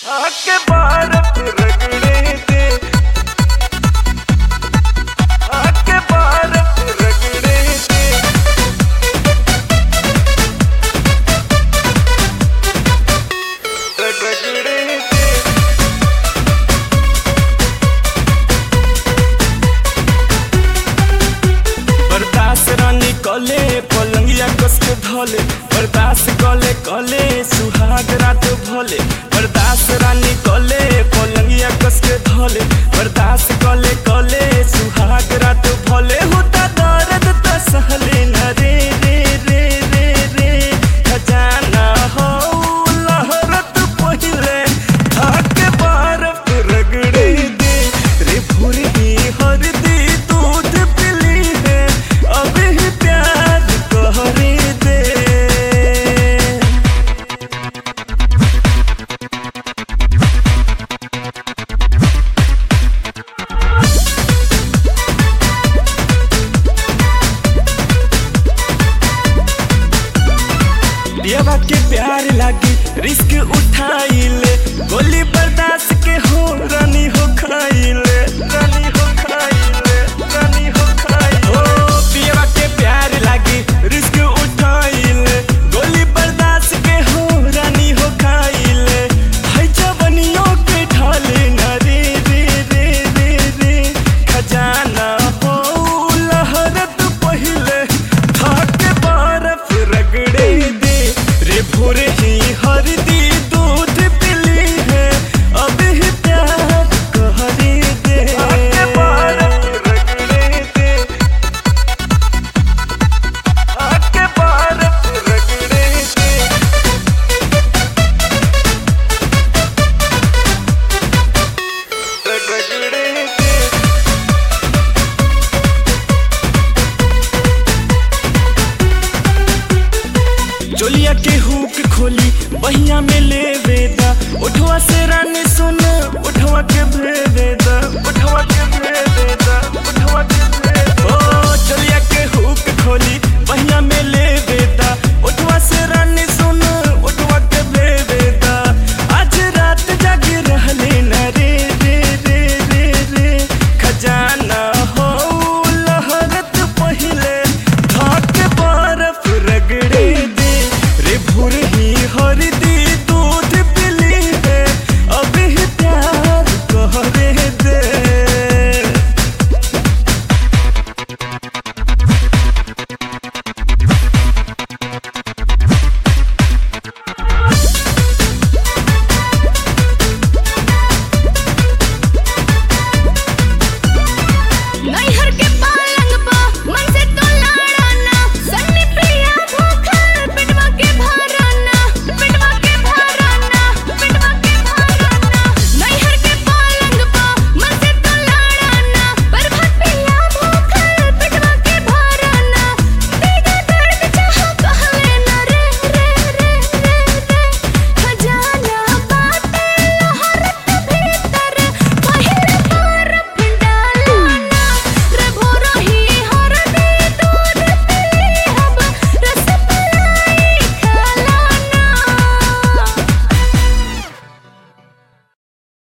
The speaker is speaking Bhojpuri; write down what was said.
आके बारत रगड़े दे आके बारत रगड़े दे रगड़े दे बर्दाश्त रानी कले पलंगिया कस के धले बर्दाश्त कले कले सुहाग रात भले बर्दाश्त रानी कले पलंगिया कस के धले बर्दाश्त कले कले सुहाग रात भले होता दर्द त सहले न रे रे रे रे रे खजाना हो लहरत पहिले थाके बर्फ रगड़े दे रे भोरही हरदी दूध पिली है अभी प्यार कहरे दे देवा के प्यार लागी रिस्क उठाइले गोली बर्दाश्त के हो रानी हो खाइले रानी हो खाइले रानी हो खाइले ओ देवा के प्यार लागी रिस्क उठाइले गोली बर्दाश्त के हो रानी हो खाइले है जवनियों के ढाले न रे रे रे रे रे खजाना हो लहरत पहिले थाके बर्फ रगड़े दे रे भोरे ही हरदी दूध पिली है अभी ही प्यार कहरे दे आके बर्फ रगड़े दे आके बर्फ रगड़े दे रगड़े दे चोलिया के हुक खोली बहिया में ले वेदा उठवा से रानी सुन उठवा के भेवेदा उठवा के